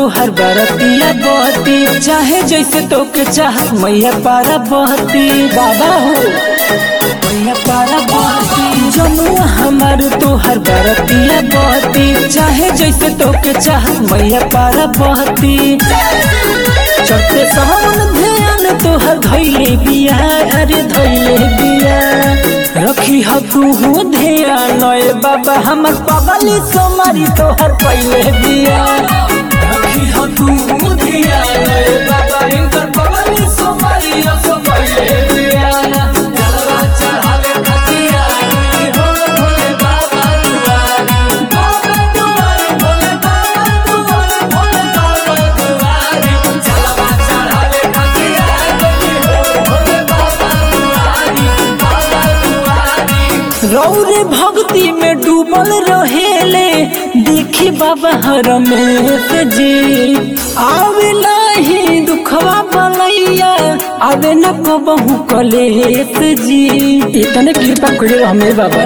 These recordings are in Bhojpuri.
तोहर बरतिया बहती चाहे जैसे तोके चाहत मैया पारा बहती बाबा हो मैया पारा बहती जमुआ हमार तोहर बरतिया बहती चाहे जैसे तोके चाहत मैया पारा बहती चढ़ते सावन ध्यान तोहर धैले बिया अरे धैले बिया रखी ह तू हो ध्यान ए बाबा हमर पगली सोमारी तोहर पहले बिया रखी ह तू हो ध्यान ए बाबा इनकर पगली सोमारी असो पहले बिया जलवा चढ़ावे खतिया हो भोले बाबा दुआरी बाबा दुआरी भोले बाबा दुआरी भोले बाबा दुआरी जलवा चढ़ावे खतिया हो भोले बाबा दुआरी बाबा दुआरी रौरे भक्ति में डूबल रहेले देखी बाबा हर में जी आवे नहीं दुखवा बलैया आवे न कबहू कलेत जी इतने कृपा करे हमें बाबा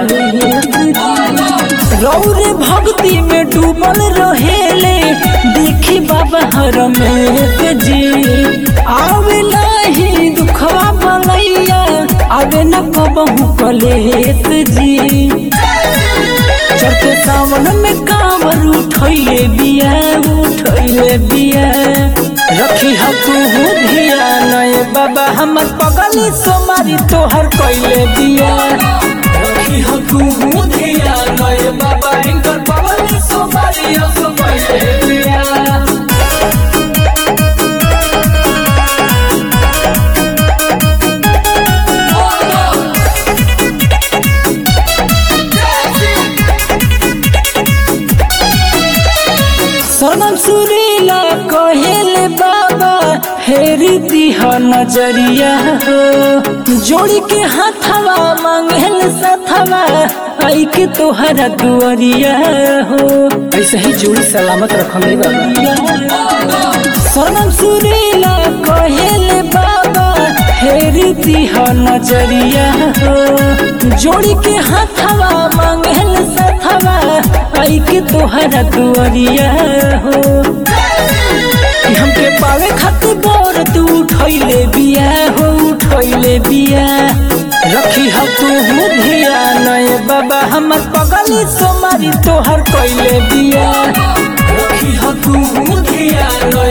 रौरे भक्ति में डूबल रहेले देखी बाबा हर में जी आवे नहीं दुखवा बलैया आवे न कबहू कलेत जी चढ़ते सावन में कांवर उठैले बिया उठैले बिया रखी ह तू हो ध्यान ए बाबा हमर पगली सोमारी तोहर कैले बिया रखी ह तू हो ध्यान ए बाबा इनकर पगली सोमारी असो कैले बिया सरगम सुरीला कहेले बाबा हेरी दिह नजरिया हो जोड़ी के हाथवा मांगेल सथवा आई के तोहरा दुआरिया हो ऐसे ही जोड़ी सलामत रखले बाबा सरगम सुरीला कहेले बाबा हेरी दिह नजरिया हो जोड़ी के हाथवा मांगेल सथवा आई के तोहरा दुआरिया हो कि हमके पावे खातिर बोर तू उठैले बिया हो उठैले बिया रखी ह तू हो ध्यान ए बाबा हमर पगली सोमारी तोहर कैले बिया रखी ह तू हो ध्यान